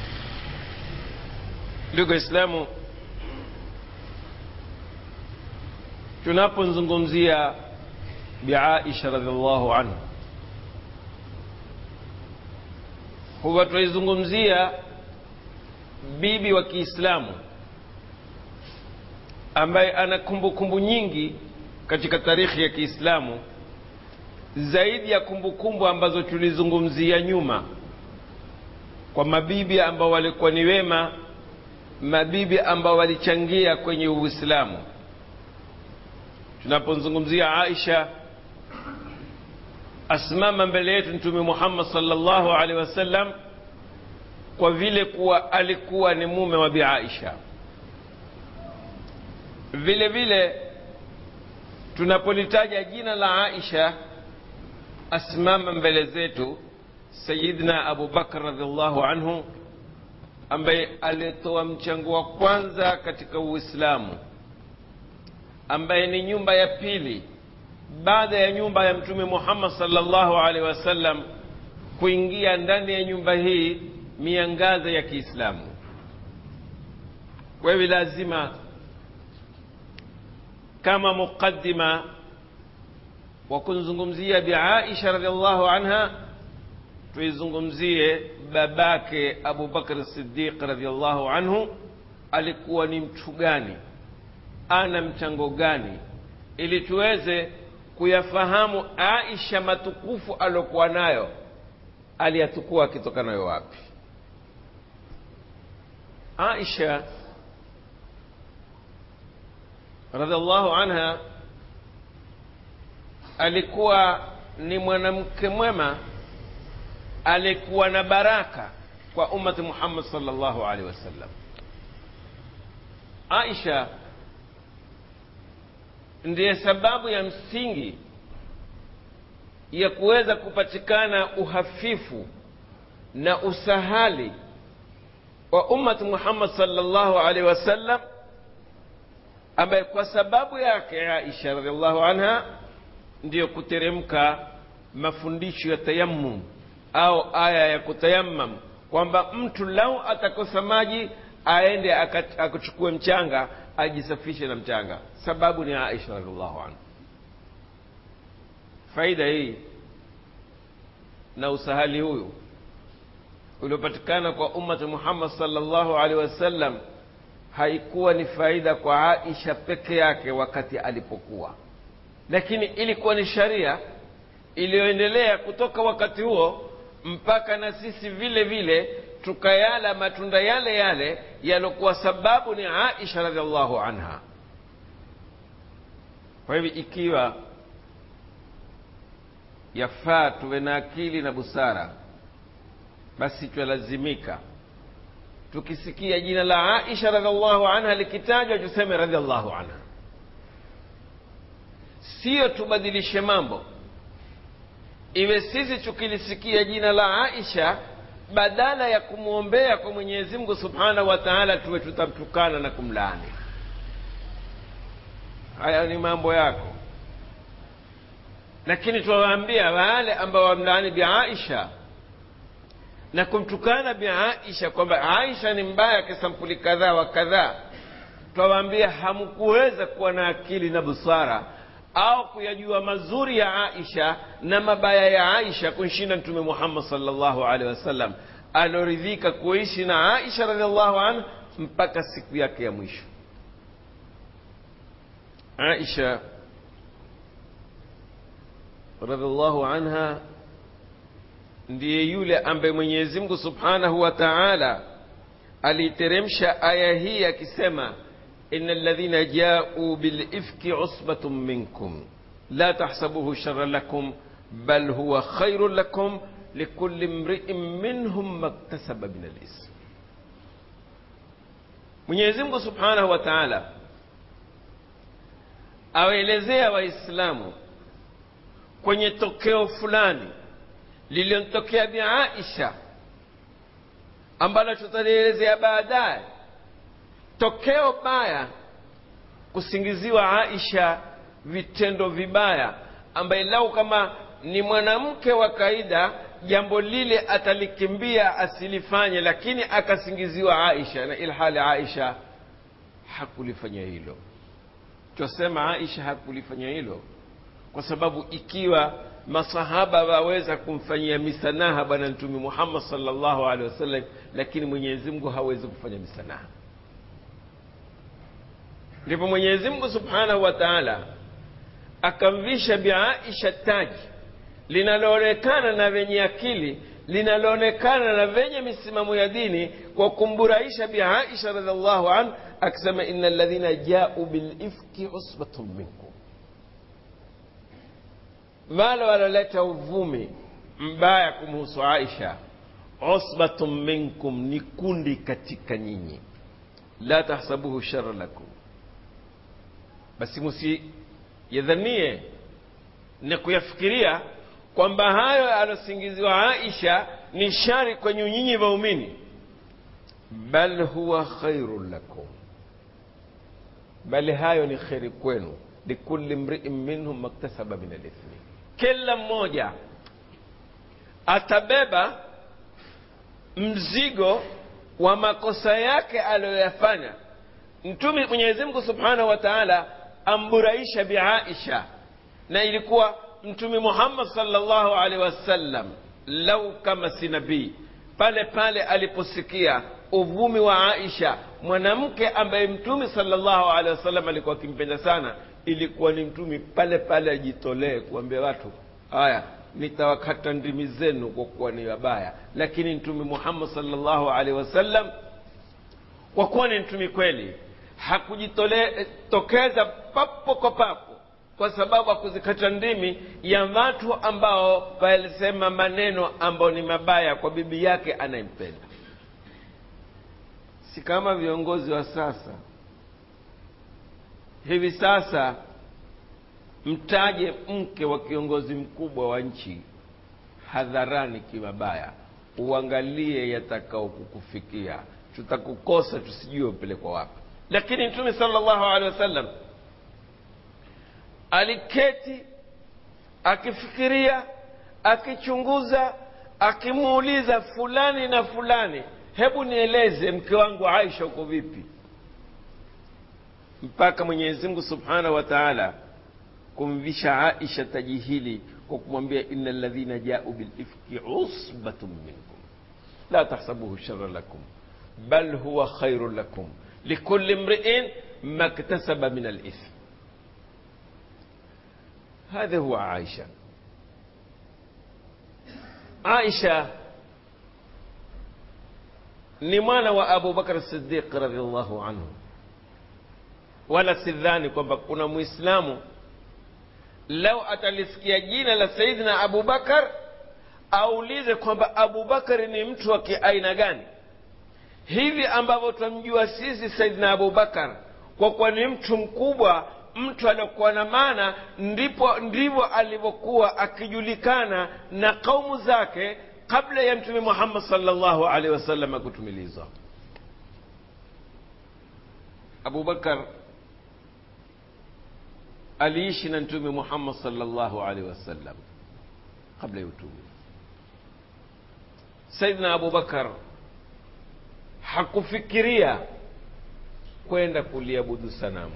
Speaker 1: ndugu Islamu, tunapozungumzia Bi Aisha radhiallahu anha, huwa tunaizungumzia bibi wa Kiislamu ambaye ana kumbukumbu nyingi katika tarikhi ya Kiislamu zaidi ya kumbukumbu kumbu ambazo tulizungumzia nyuma kwa mabibi ambao walikuwa ni wema, mabibi ambao walichangia kwenye Uislamu. Tunapozungumzia Aisha, asimama mbele yetu Mtume Muhammad sallallahu alaihi wasallam kwa vile kuwa alikuwa ni mume wa Bi Aisha. Vile vile tunapolitaja jina la Aisha asimama mbele zetu Sayyidina Abu Bakar radhiallahu anhu ambaye alitoa mchango wa kwanza katika Uislamu, ambaye ni nyumba ya pili baada ya nyumba ya Mtume Muhammad sallallahu alaihi wasallam kuingia ndani ya nyumba hii miangaza ya Kiislamu. Kwa hivyo lazima kama muqaddima wa kumzungumzia Bi Aisha radhiallahu anha, tuizungumzie babake Abu Bakr Siddiq radhiallahu anhu, alikuwa ni mtu gani, ana mchango gani, ili tuweze kuyafahamu Aisha matukufu aliokuwa nayo, aliyatukua akitoka nayo wapi? Aisha radhiallahu anha alikuwa ni mwanamke mwema, alikuwa na baraka kwa ummati Muhammad sallallahu alaihi wasallam. Aisha ndiye sababu ya msingi ya kuweza kupatikana uhafifu na usahali wa ummati Muhammad sallallahu alaihi wasallam, ambaye kwa sababu yake Aisha radhiallahu anha ndiyo kuteremka mafundisho ya tayammum au aya ya kutayammam, kwamba mtu lau atakosa maji aende akuchukue mchanga ajisafishe na mchanga. Sababu ni Aisha radhiallahu anha. Faida hii na usahali huyu uliopatikana kwa ummati Muhammad sallallahu alaihi wasallam haikuwa ni faida kwa Aisha peke yake wakati alipokuwa lakini ilikuwa ni sharia iliyoendelea kutoka wakati huo mpaka na sisi vile vile tukayala matunda yale yale yalokuwa sababu ni Aisha radhiallahu anha. Kwa hivyo ikiwa yafaa tuwe na akili na busara, basi twalazimika tukisikia jina la Aisha radhiallahu anha likitajwa tuseme radhiallahu anha Siyo tubadilishe mambo, iwe sisi tukilisikia jina la Aisha, badala ya kumwombea kwa Mwenyezi Mungu subhanahu wa taala, tuwe tutamtukana na kumlaani. Haya ni mambo yako, lakini tuwaambia wale ambao wamlaani Bi Aisha na kumtukana Bi Aisha kwamba Aisha ni mbaya kisampuli kadhaa wa kadhaa, twawaambia hamkuweza kuwa na akili na busara au kuyajua mazuri ya Aisha na mabaya ya Aisha kunshinda Mtume Muhammad sallallahu alaihi wasallam alioridhika kuishi na Aisha radhiallahu anha mpaka siku yake ya mwisho. Aisha radhiallahu anha ndiye yule ambaye Mwenyezi Mungu subhanahu wa taala aliiteremsha aya hii akisema ina ladhina jau bilifki usbatun minkum la tahsabuhu shara lakum bal huwa khairu lakum likuli mriin minhum maktasaba min alism mwenyezi mungu subhanahu wa taala awaelezea waislamu kwenye tokeo fulani lililomtokea bi aisha ambalo tutalielezea baadaye tokeo baya kusingiziwa aisha vitendo vibaya ambaye lau kama ni mwanamke wa kaida jambo lile atalikimbia asilifanye lakini akasingiziwa aisha na ilhali aisha hakulifanya hilo twasema aisha hakulifanya hilo kwa sababu ikiwa masahaba waweza kumfanyia misanaha bwana mtume muhammad salllahu alehi wasallam lakini mwenyezi mungu hawezi kufanya misanaha ndipo mwenyezi mungu subhanahu wa taala akamvisha biaisha taji linaloonekana na venye akili linaloonekana na venye misimamo ya dini kwa kumburahisha biaisha radiallahu anhu akisema ina ladhina jau bilifki usbatun minkum wale waloleta uvumi mbaya kumhusu aisha usbatun minkum ni kundi katika nyinyi la tahsabuhu shara lakum basi musiyadhanie na kuyafikiria kwamba hayo alosingiziwa aisha ni shari kwenye nyinyi waumini bal huwa khairun lakum bali hayo ni kheri kwenu likulli mriin minhum maktasaba min alithmi kila mmoja atabeba mzigo wa makosa yake aliyoyafanya mtume mwenyezi mungu subhanahu wa taala amburaisha biaisha na ilikuwa mtume muhammad salllahu alaihi wasallam lau kama si nabii pale pale aliposikia uvumi wa aisha mwanamke ambaye mtume salllahu alehi wasallam alikuwa akimpenda sana ilikuwa ni mtume pale pale ajitolee kuambia watu haya nitawakata ndimi zenu kwa kuwa ni wabaya lakini mtume muhammad salllahu alaihi wasallam kwa kuwa ni mtume kweli hakujitokeza papo kwa papo kwa sababu hakuzikata ndimi ya watu ambao walisema maneno ambayo ni mabaya kwa bibi yake anayempenda si kama viongozi wa sasa hivi sasa mtaje mke wa kiongozi mkubwa wa nchi hadharani kimabaya uangalie yatakao kukufikia tutakukosa tusijue upelekwa wapi lakini mtume salllahu alehi wasallam aliketi akifikiria akichunguza akimuuliza fulani na fulani hebu nieleze mke wangu aisha uko vipi mpaka mwenyezi mungu subhanahu wa taala kumvisha aisha taji hili kwa kumwambia ina ladhina jau bilifki usbatun minkum la tahsabuhu shara lakum bal huwa khairu lakum likuli mriin maktasaba min alithm هذا هو عائشة عائشة ni mwana wa abu bakar sidiq radiallahu anhu wala sidhani kwamba kuna mwislamu lau atalisikia jina la sayidina abu bakar aulize kwamba abu bakari ni mtu wa kiaina gani hivi ambavyo twamjua sisi sayidina abu bakar kwa kuwa ni mtu mkubwa mtu aliokuwa na maana ndipo ndivyo alivyokuwa akijulikana na kaumu zake kabla ya mtume muhammad salllahu alaihi wasallam kutumilizwa abubakar aliishi na mtume muhammad salllahu alaihi wasallam kabla ya utume saidna abubakar hakufikiria kwenda kuliabudu sanamu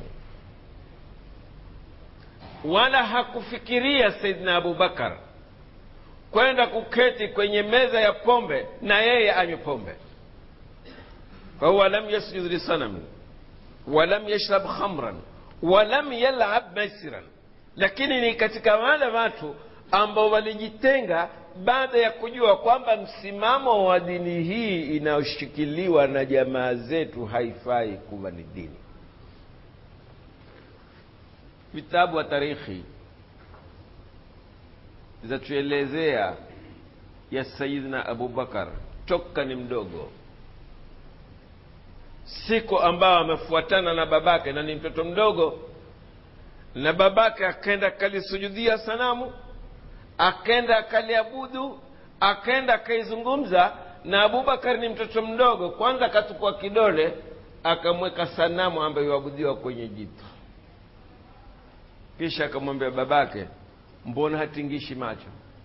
Speaker 1: wala hakufikiria saidna abubakar kwenda kuketi kwenye meza ya pombe na yeye anywe pombe fahuwa lam yasjud lisanami walam yashrab khamran walam yalab maisiran lakini ni katika wale watu ambao walijitenga baada ya kujua kwamba msimamo wa dini hii inayoshikiliwa na jamaa zetu haifai kuwa ni dini vitabu wa tarikhi zatuelezea ya sayidina abubakar toka ni mdogo siku ambao amefuatana na babake na ni mtoto mdogo na babake akenda akalisujudia sanamu akenda akaliabudu akenda akaizungumza na abubakar ni mtoto mdogo kwanza akatukua kidole akamweka sanamu ambayo iwabudiwa kwenye jito kisha akamwambia babake mbona hatingishi macho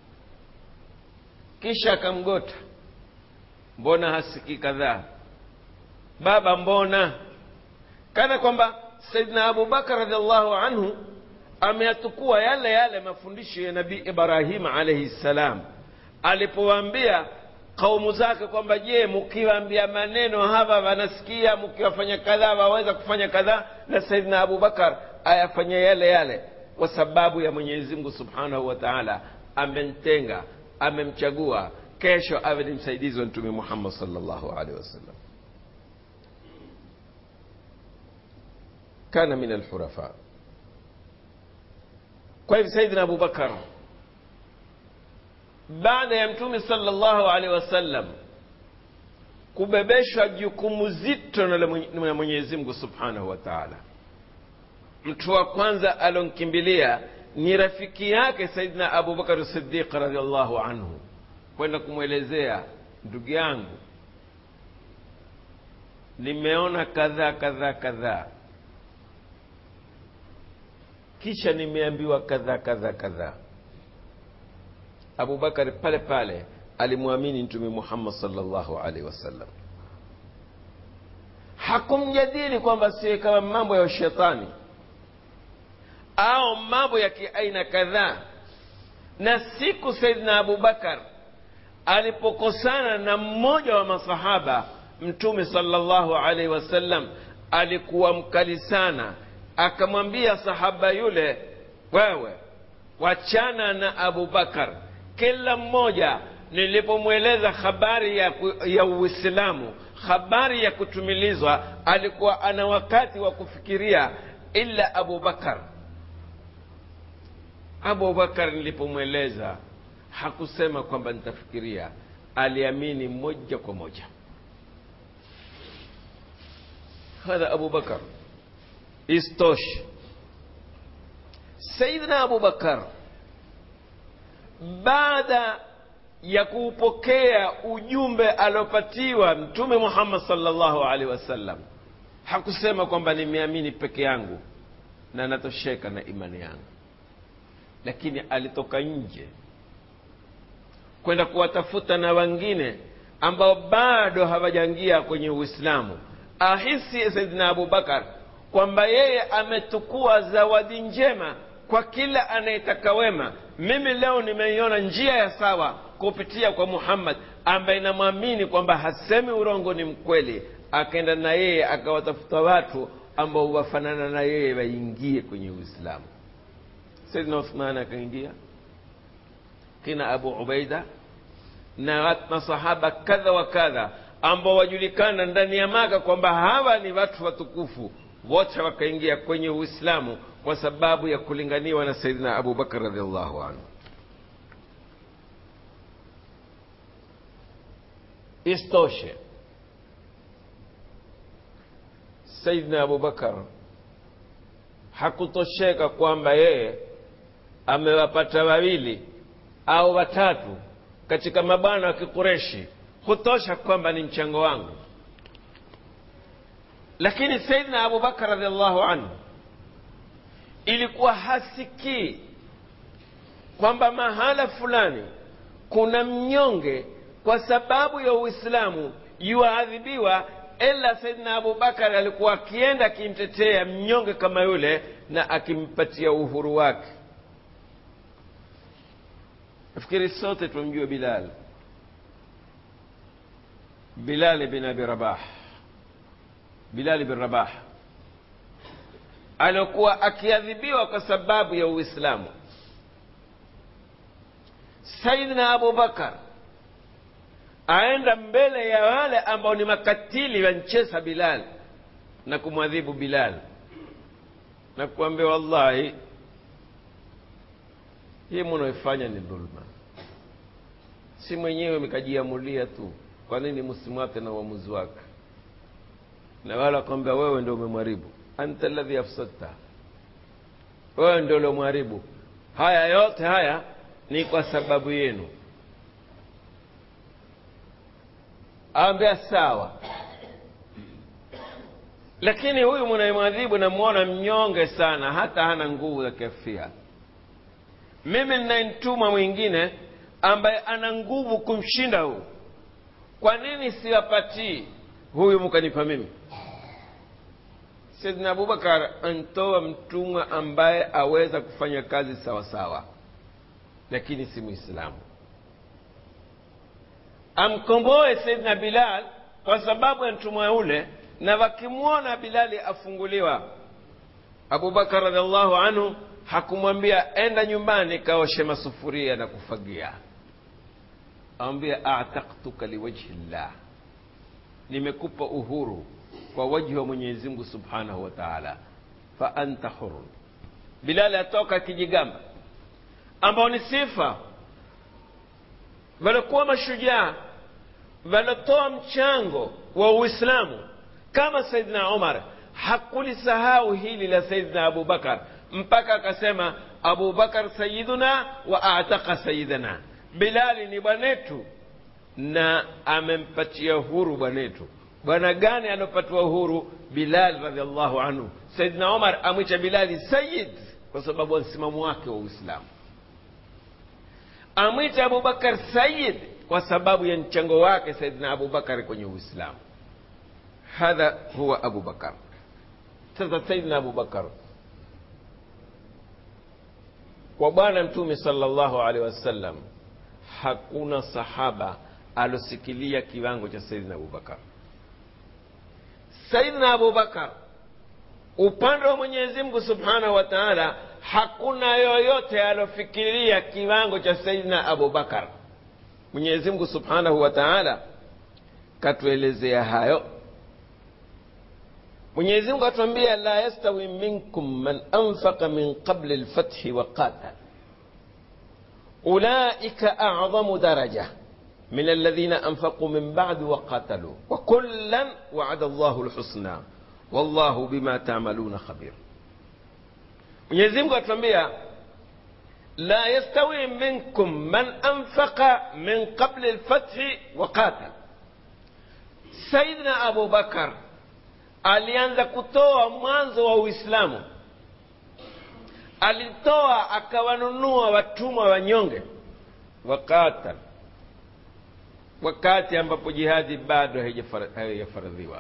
Speaker 1: kisha akamgota mbona hasikii kadhaa baba mbona kana kwamba saidna abubakar radiallahu anhu ameyatukua yale yale mafundisho ya nabii ibrahima alaihi ssalam alipowaambia kaumu zake kwamba je mkiwaambia maneno hapa wanasikia mkiwafanya kadhaa waweza kufanya kadhaa na saidna abubakar ayafanya yale yale kwa sababu ya mwenyezi mungu subhanahu wa taala amemtenga amemchagua kesho awe ni msaidizi wa mtume muhammad salllahu alehi wasallam kana min alhurafa kwa hivyo saidina abubakar baada ya mtume salllahu alehi wasallam kubebeshwa jukumu zito na mwenyezi mungu subhanahu wa taala mtu wa kwanza alonkimbilia ni rafiki yake saidina abubakar sidiq radiallahu anhu kwenda kumwelezea ndugu yangu nimeona kadhaa kadhaa kadhaa kisha nimeambiwa kadhaa kadhaa kadhaa abubakari pale pale alimwamini mtume muhammad salllahu alaihi wasallam hakumjadili kwamba siwe kama mambo ya ushetani au mambo ya kiaina kadhaa na siku saidina abubakar alipokosana na mmoja wa masahaba mtume salllahu alaihi wasallam alikuwa mkali sana akamwambia sahaba yule wewe wachana na abubakar kila mmoja nilipomweleza habari ya, ya uislamu habari ya kutumilizwa alikuwa ana wakati wa kufikiria ila abubakar abubakar nilipomweleza hakusema kwamba nitafikiria aliamini moja kwa moja hadha abubakar isitoshe sayidina abubakar baada ya kuupokea ujumbe aliopatiwa mtume muhammad salllahu alaihi wasallam hakusema kwamba nimeamini peke yangu na natosheka na imani yangu lakini alitoka nje kwenda kuwatafuta na wengine ambao bado hawajaingia kwenye uislamu ahisi saidina abubakar kwamba yeye ametukua zawadi njema kwa kila anayetaka wema mimi leo nimeiona njia ya sawa kupitia kwa muhammad ambaye namwamini kwamba hasemi urongo ni mkweli akaenda na yeye akawatafuta watu ambao wafanana na yeye waingie kwenye uislamu saidina uthman akaingia kina abu ubaida na masahaba kadha wa kadha ambao wajulikana ndani ya maka kwamba hawa ni watu watukufu wote wakaingia kwenye uislamu kwa sababu ya kulinganiwa na saidina abubakar radiallahu anhu istoshe saidina abubakar hakutosheka kwamba yeye amewapata wawili au watatu katika mabwana wa kikureshi hutosha kwamba ni mchango wangu lakini saidina abubakar radiallahu anhu ilikuwa hasikii kwamba mahala fulani kuna mnyonge kwa sababu ya uislamu yuadhibiwa ila saidina abubakar alikuwa akienda akimtetea mnyonge kama yule na akimpatia uhuru wake nafikiri sote tumjue bilal bilal bin abi rabah bilal bin rabah aliokuwa akiadhibiwa kwa sababu ya uislamu saidina abubakar aenda mbele ya wale ambao ni makatili wancheza bilal na kumwadhibu bilal na kuambia wallahi hii munaoifanya ni dhulma si mwenyewe mkajiamulia tu kwa nini msimwate na uamuzi wake na wala kwamba wewe ndio umemharibu anta alladhi afsadta wewe ndio uliomharibu haya yote haya ni kwa sababu yenu aambia sawa lakini huyu mnayemwadhibu namwona mnyonge sana hata hana nguvu za kiafia mimi ninayemtuma mwingine ambaye ana nguvu kumshinda huu kwa nini siwapatii huyu mkanipa mimi saidna abubakar antoa mtumwa ambaye aweza kufanya kazi sawa sawa lakini si mwislamu amkomboe saidna bilal kwa sababu ya mtumwa ule na wakimwona bilali afunguliwa abubakar radiallahu anhu hakumwambia enda nyumbani kaoshe masufuria na kufagia awambia ataktuka liwajhi llah nimekupa uhuru kwa wajhi wa mwenyezi mungu subhanahu wa taala fa anta hurun bilali atoka akijigamba ambao ni sifa waliokuwa mashujaa waliotoa mchango wa uislamu kama saidina umar hakulisahau hili la saidina abubakar mpaka akasema abubakar sayiduna wa ataka sayidana bilali ni bwanetu na amempatia huru bwanetu bwana gani anapatiwa uhuru bilal radiallahu anhu saidina umar amwicha bilali sayid kwa sababu ya msimamo wake wa uislamu amwita abubakar sayid kwa sababu ya mchango wake saidina abubakar kwenye uislamu hadha huwa abubakar sasa saidina abubakar kwa bwana mtume salllahu alehi wasallam hakuna sahaba alosikilia kiwango cha saidina abubakar saidina abubakar upande wa mwenyezi mungu subhanahu wa taala hakuna yoyote alofikiria kiwango cha saidina abubakar mwenyezi mungu subhanahu wa taala katuelezea hayo mwenyezi mungu atuambia la yastawi minkum man anfaqa min qabli lfathi wa qatal ulaika acdamu daraja من الذين أنفقوا من بعد وقاتلوا وكلا وعد الله الحسنى والله بما تعملون خبير Mwenyezi Mungu atuambia la yastawi minkum man anfaqa min qabli lfathi wa qatal. Saidina Abu Bakar alianza kutoa mwanzo wa Uislamu, alitoa akawanunua watumwa wanyonge, waqatal wakati ambapo jihadi bado haijafaradhiwa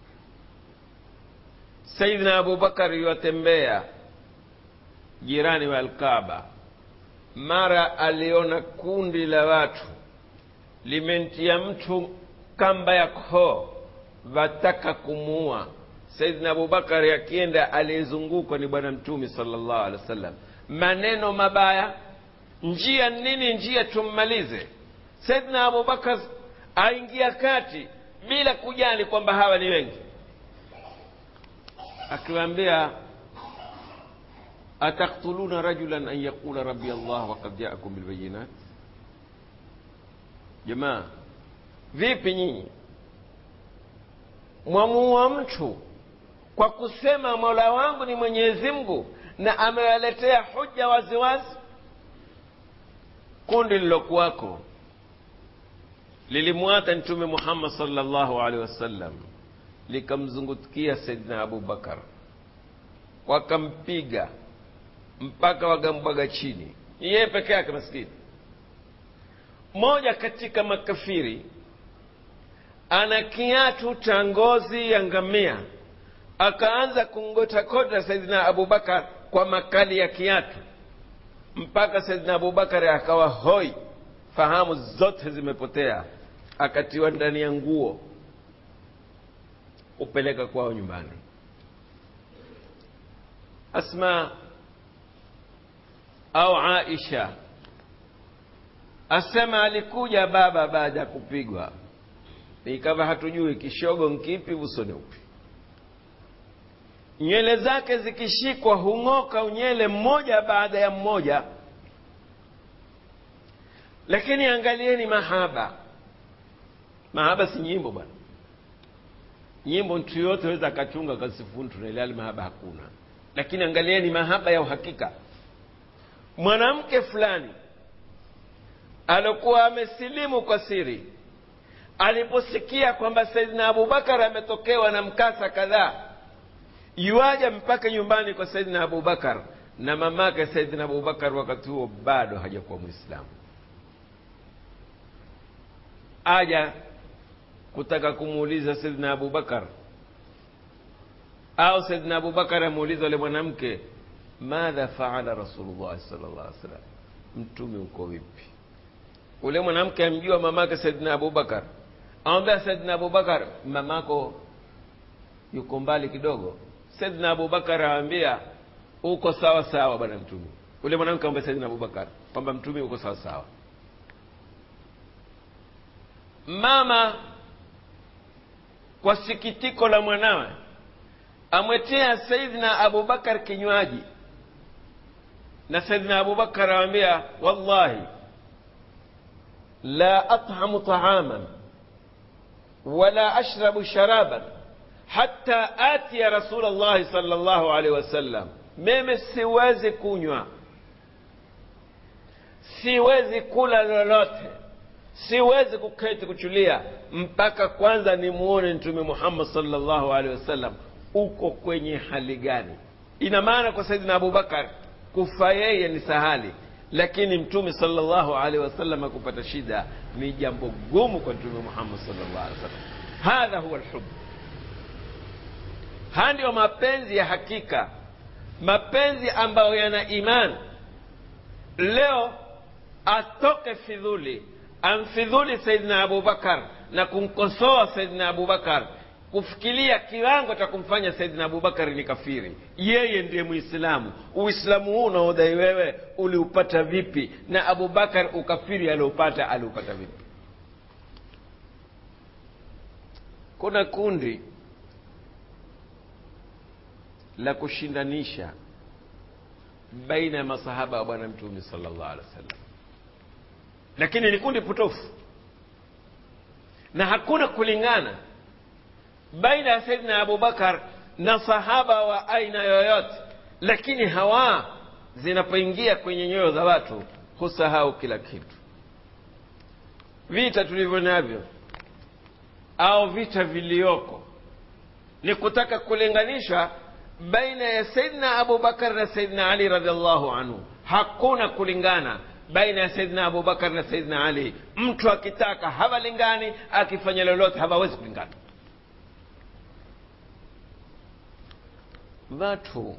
Speaker 1: saidina abubakar yuwatembea jirani wa alkaba mara aliona kundi la watu limentia mtu kamba ya koo wataka kumuua saidina abubakari akienda aliyezungukwa ni bwana mtume salllah alehi wa sallam maneno mabaya njia nini njia tummalize saidna abubakar aingia kati bila kujali kwamba hawa ni wengi akiwaambia ataktuluna rajulan an yaqula rabbi allah wakad jaakum bilbayinat jamaa vipi nyinyi mwamuua mtu kwa kusema mola wangu ni mwenyezi mungu na amewaletea huja waziwazi kundi lilokuwako lilimwata mtume muhammad salllahu alehi wasallam likamzungukia saidina abubakar wakampiga mpaka wakambwaga chini yeye peke yake maskini mmoja katika makafiri ana kiatu cha ngozi ya ngamia akaanza kungotakota saidina abubakar kwa makali ya kiatu mpaka saidina abubakar akawa hoi fahamu zote zimepotea akatiwa ndani ya nguo upeleka kwao nyumbani asma au aisha asema alikuja baba baada ya kupigwa ikawa hatujui kishogo nkipi uso ni upi nywele zake zikishikwa hung'oka unywele mmoja baada ya mmoja lakini angalieni mahaba mahaba si nyimbo bwana nyimbo mtu yote aweza akachunga kasifuni tunaeleali mahaba hakuna lakini angalieni mahaba ya uhakika mwanamke fulani alikuwa amesilimu kwa siri aliposikia kwamba saidina abubakar ametokewa na mkasa kadhaa yuaja mpaka nyumbani kwa saidina abubakar na mamake saidina abubakar wakati huo bado hajakuwa mwislamu aja kutaka kumuuliza saidina abubakar au saidina abubakar amuuliza yule mwanamke madha faala rasulullahi sal llah alih wasallam mtume uko vipi ule mwanamke amjua mamake saidina abubakar amwambia saidina abubakar mamako yuko mbali kidogo saidina abubakar awambia uko sawa sawa bwana mtume ule mwanamke amwambia saidina abubakar kwamba mtume uko sawa sawa mama kwa sikitiko la mwanawe amwetea saidina abubakar kinywaji na saidina abubakar awambia wallahi la athamu taaman wala ashrabu sharaban hata atiya rasul llahi sal llahu alaihi wasallam mimi siwezi kunywa siwezi kula lolote siwezi kuketi kuchulia mpaka kwanza nimuone mtume muhammad salllahu alehi wasallam uko kwenye hali gani ina maana kwa saidina abubakar kufa yeye ni sahali lakini mtume salllahu alehi wasallam akupata shida ni jambo gumu kwa mtume muhammad salllah alehi wasallam hadha huwa lhub haya ndiyo mapenzi ya hakika mapenzi ambayo yana imani leo atoke fidhuli amfidhuli saidina abubakar na kumkosoa saidina abubakar kufikiria kiwango cha kumfanya saidina abubakari ni kafiri yeye ndiye mwislamu uislamu huu unaodai wewe uliupata vipi na abubakar ukafiri aliopata aliupata vipi kuna kundi la kushindanisha baina ya masahaba wa bwana mtume sala llahu alehi wa sallam lakini ni kundi potofu na hakuna kulingana baina ya saidina abubakar na sahaba wa aina yoyote lakini hawa zinapoingia kwenye nyoyo za watu husahau kila kitu vita tulivyo navyo au vita viliyoko ni kutaka kulinganisha baina ya saidina abubakar na saidina ali radiallahu anhu hakuna kulingana baina ya saidina abubakar na saidina ali mtu akitaka hawalingani akifanya lolote hawawezi kulingana watu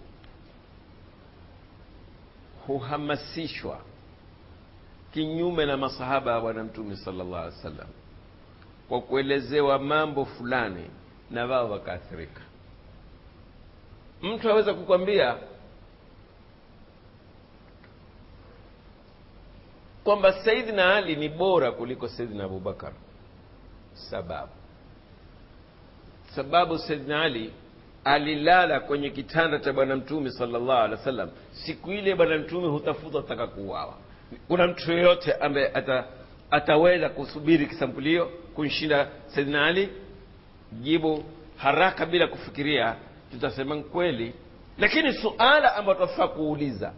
Speaker 1: huhamasishwa kinyume na masahaba ya bwana mtume sala llah alih wa sallam kwa kuelezewa mambo fulani na wao wakaathirika mtu aweza kukwambia kwamba saidina ali ni bora kuliko saidina abubakar sababu sababu saidina ali alilala kwenye kitanda cha bwana mtume salllahu alehi wa sallam siku ile bwana mtume hutafuta taka kuuawa kuna mtu yoyote ambaye ata, ataweza kusubiri kisampulio kumshinda saidina ali jibu haraka bila kufikiria tutasema kweli lakini suala ambayo tunafaa kuuliza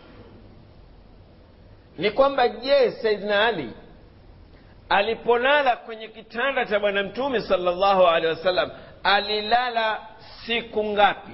Speaker 1: ni kwamba je saidina ali alipolala kwenye kitanda cha bwana mtume salllahu alehi wasallam alilala siku ngapi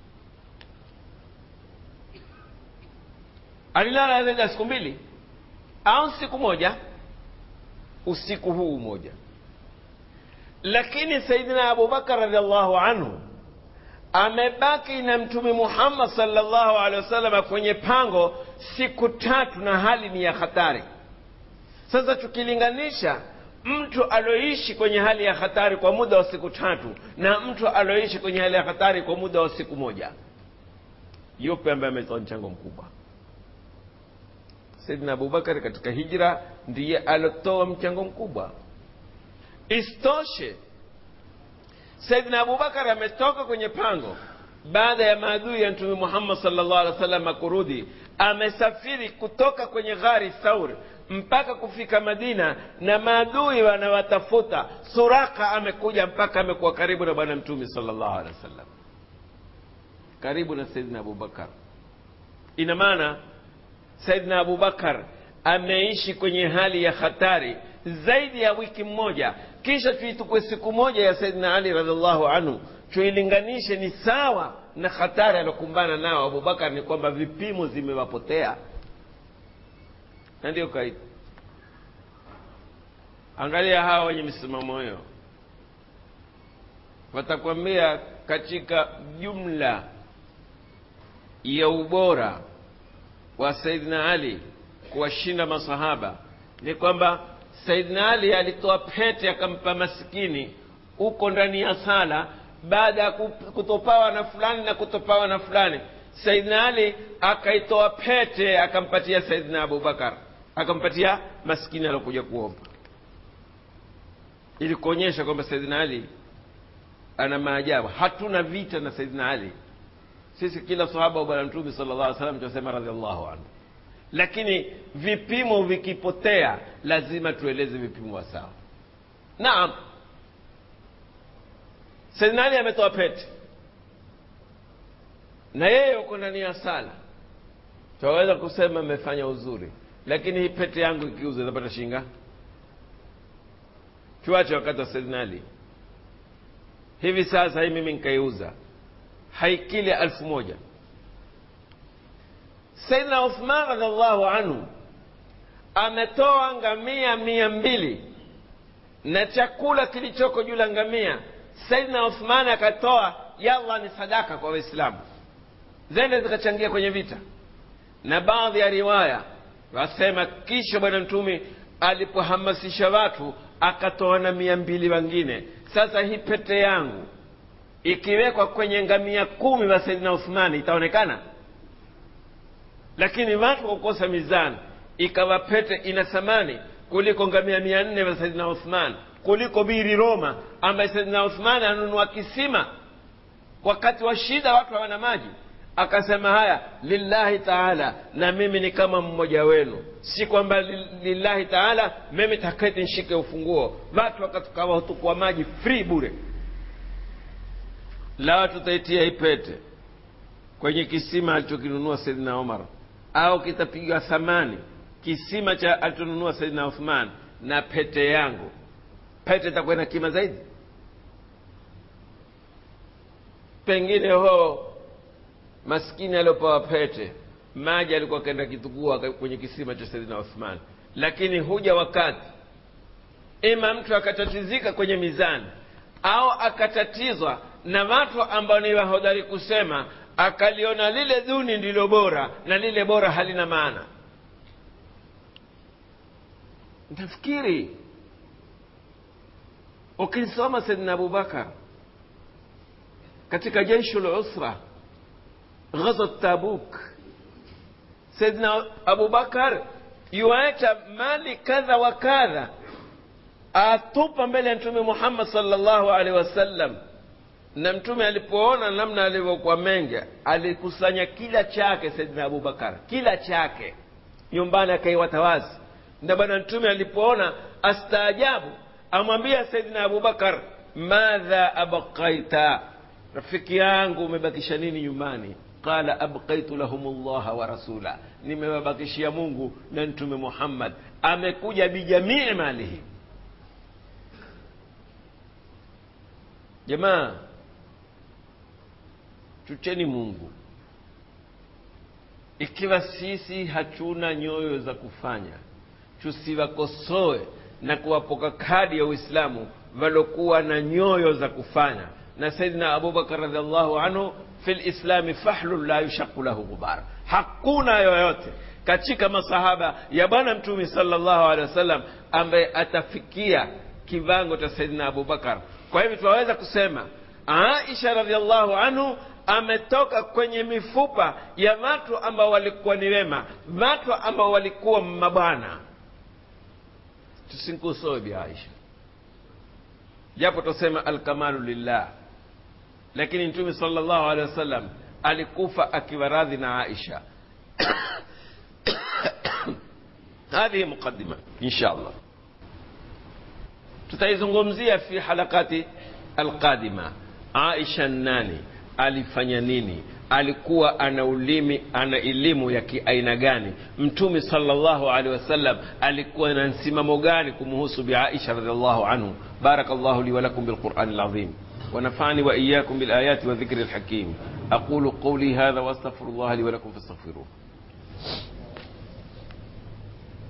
Speaker 1: alilala zaidi ya siku mbili au siku moja usiku huu moja lakini saidina abubakar radiallahu anhu amebaki na mtume muhammad salllahu alehi wasalama kwenye pango siku tatu na hali ni ya hatari sasa tukilinganisha mtu alioishi kwenye hali ya hatari kwa muda wa siku tatu na mtu alioishi kwenye hali ya hatari kwa muda wa siku moja yupe ambaye ametoa mchango mkubwa saidina abubakari katika hijra ndiye aliotoa mchango mkubwa isitoshe saidina abubakar ametoka kwenye pango baada ya maadui ya mtume muhammad salllah alih wa sallam kurudi amesafiri kutoka kwenye ghari thaur mpaka kufika madina na maadui wanawatafuta suraka amekuja mpaka amekuwa karibu na bwana mtume salllah alehi wa sallam karibu na saidina abubakar ina maana saidina abubakar ameishi kwenye hali ya hatari zaidi ya wiki mmoja kisha tuitukwe siku moja ya saidina ali radiallahu anhu tuilinganishe ni sawa na hatari aliokumbana nao abubakar ni kwamba vipimo zimewapotea na ndio kaida angalia hawa wenye misimamo hiyo watakwambia katika jumla ya ubora wa saidina ali kuwashinda masahaba ni kwamba saidina ali alitoa pete akampa maskini huko ndani ya sala baada ya kutopawa na fulani na kutopawa na fulani saidina ali akaitoa pete akampatia saidina abubakar akampatia maskini aliokuja kuomba ili kuonyesha kwamba saidina ali ana maajabu hatuna vita na saidina ali sisi kila sahaba wa bwana mtume sala llah alih salam tunasema radiallahu anhu lakini vipimo vikipotea lazima tueleze vipimo sawa naam saidina ali ametoa pete na yeye uko ndani ya sala twaweza kusema amefanya uzuri lakini hii pete yangu ikiuza itapata shinga tuache wakati wa saidina ali hivi sasa hii mimi nikaiuza haikili elfu moja saidna uthman radiallahu anhu ametoa ngamia mia mbili na chakula kilichoko juu la ngamia saidna uthman akatoa yalla ni sadaka kwa waislamu zende zikachangia kwenye vita na baadhi ya riwaya wasema kisha bwana mtume alipohamasisha watu akatoa na mia mbili wengine sasa hii pete yangu ikiwekwa kwenye ngamia kumi wa saidina uthmani itaonekana lakini watu kwa kukosa mizani ikawa pete ina thamani kuliko ngamia mia nne wa saidina uthman kuliko biri roma ambaye saidina uthman anunua kisima wakati wa shida watu hawana maji akasema haya lillahi taala na mimi ni kama mmoja wenu si kwamba lillahi taala mimi taketi nshike ufunguo watu wakatukawa hutukua maji free bure lawa tutaitia ipete kwenye kisima alichokinunua saidina omar au kitapiga thamani kisima cha alichonunua saidina uthman na pete yangu pete itakuwa na kima zaidi pengine ho maskini aliopewa pete maji alikuwa akaenda kitukua kwenye kisima cha saidina uthman lakini huja wakati ima mtu akatatizika kwenye mizani au akatatizwa na watu ambao ni wahodari kusema akaliona lile duni ndilo bora na lile bora halina maana nafikiri ukisoma saidina abubakar katika jeishu lusra ghazat tabuk saidina abubakar yuacha mali kadha wa kadha atupa mbele ya mtume muhammad salllahu alehi wasallam na mtume alipoona namna alivyokuwa mengi alikusanya kila chake saidina abubakar kila chake nyumbani akaiwata wazi na bwana mtume alipoona astaajabu amwambia saidina abubakar madha abqaita rafiki yangu umebakisha nini nyumbani qala abqaitu lahum llaha wa rasula nimewabakishia mungu na mtume muhammad amekuja bijamii malihi jamaa tucheni mungu ikiwa sisi hatuna nyoyo za kufanya tusiwakosoe na kuwapoka kadi ya uislamu walokuwa na nyoyo za kufanya na saidina abubakar radiallahu anhu fi lislami fahlun la yushaku lahu ghubar hakuna yoyote katika masahaba ya bwana mtume salllahu alehi wasallam ambaye atafikia kiwango cha saidina abubakar kwa hivyo tunaweza kusema aisha radiallahu anhu ametoka kwenye mifupa ya watu ambao walikuwa ni wema watu ambao walikuwa mabwana tusinkusoe bi aisha japo tusema alkamalu lillah lakini mtume salllahu alehi wasallam alikufa akiwa radhi na aisha hadhihi muqadima insha allah tutaizungumzia fi halakati alqadima aisha nani alifanya nini alikuwa ana ulimi ana elimu ya kiaina gani mtume salllahu alehi wasallam alikuwa na msimamo gani kumhusu biaisha radiallahu anhu baraka llahu li walakum bilqurani lazim ونفعني وإياكم بالآيات والذكر الحكيم أقول قولي هذا وأستغفر الله لي ولكم فاستغفروه